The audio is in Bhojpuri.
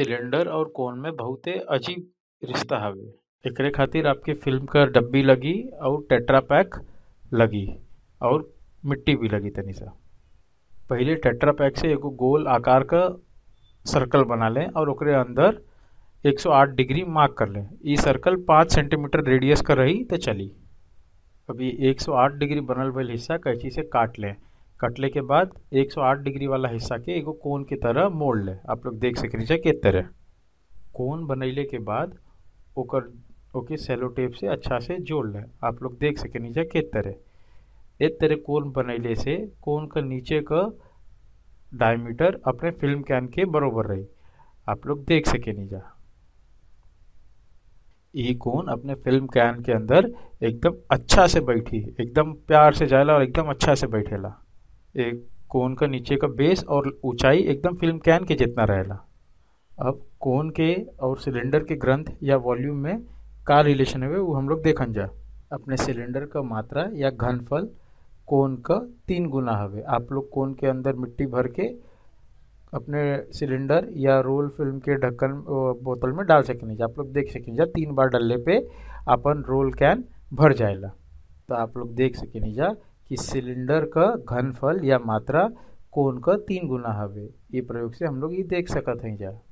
सिलेंडर और कोन में बहुते अजीब रिश्ता हवे एकरे खातिर आपके फिल्म क डब्बी लगी और टेट्रा पैक लगी और मिट्टी भी लगी तनी सा पहिले टेट्रा पैक से एगो गोल आकार क सर्कल बना लें और ओकरे अंदर 108 डिग्री मार्क कर लें ई सर्कल 5 सेंटीमीटर रेडियस का रही तो चली अभी 108 डिग्री बनल भइल हिस्सा कैंची से काट लें कटले के बाद 108 डिग्री वाला हिस्सा के एगो कोन की तरह मोड़ ले आप लोग देख सके नीचे के तरह कोन बनैले के बाद ओकर ओके सेलो टेप से अच्छा से जोड़ ले आप लोग देख सके नीचे के तरह एक तरह कोन बनैले से कोन का नीचे का डायमीटर अपने फिल्म कैन के बरोबर रही आप लोग देख सके नीचा ये कोन अपने फिल्म कैन के अंदर एकदम अच्छा से बैठी एकदम प्यार से जाएला और एकदम अच्छा से बैठेला एक कोन का नीचे का बेस और ऊंचाई एकदम फिल्म कैन के जितना रहेला अब कोन के और सिलेंडर के ग्रंथ या वॉल्यूम में का रिलेशन है वो हम लोग देखन जा अपने सिलेंडर का मात्रा या घनफल कोन का तीन गुना हवे आप लोग कोन के अंदर मिट्टी भर के अपने सिलेंडर या रोल फिल्म के ढक्कन बोतल में डाल सकें आप लोग देख सकें जा तीन बार डालने पे अपन रोल कैन भर जाएला तो आप लोग देख सकें जा कि सिलेंडर का घनफल या मात्रा कोन का तीन गुना हवे ये प्रयोग से हम लोग ये देख सकत हैं जा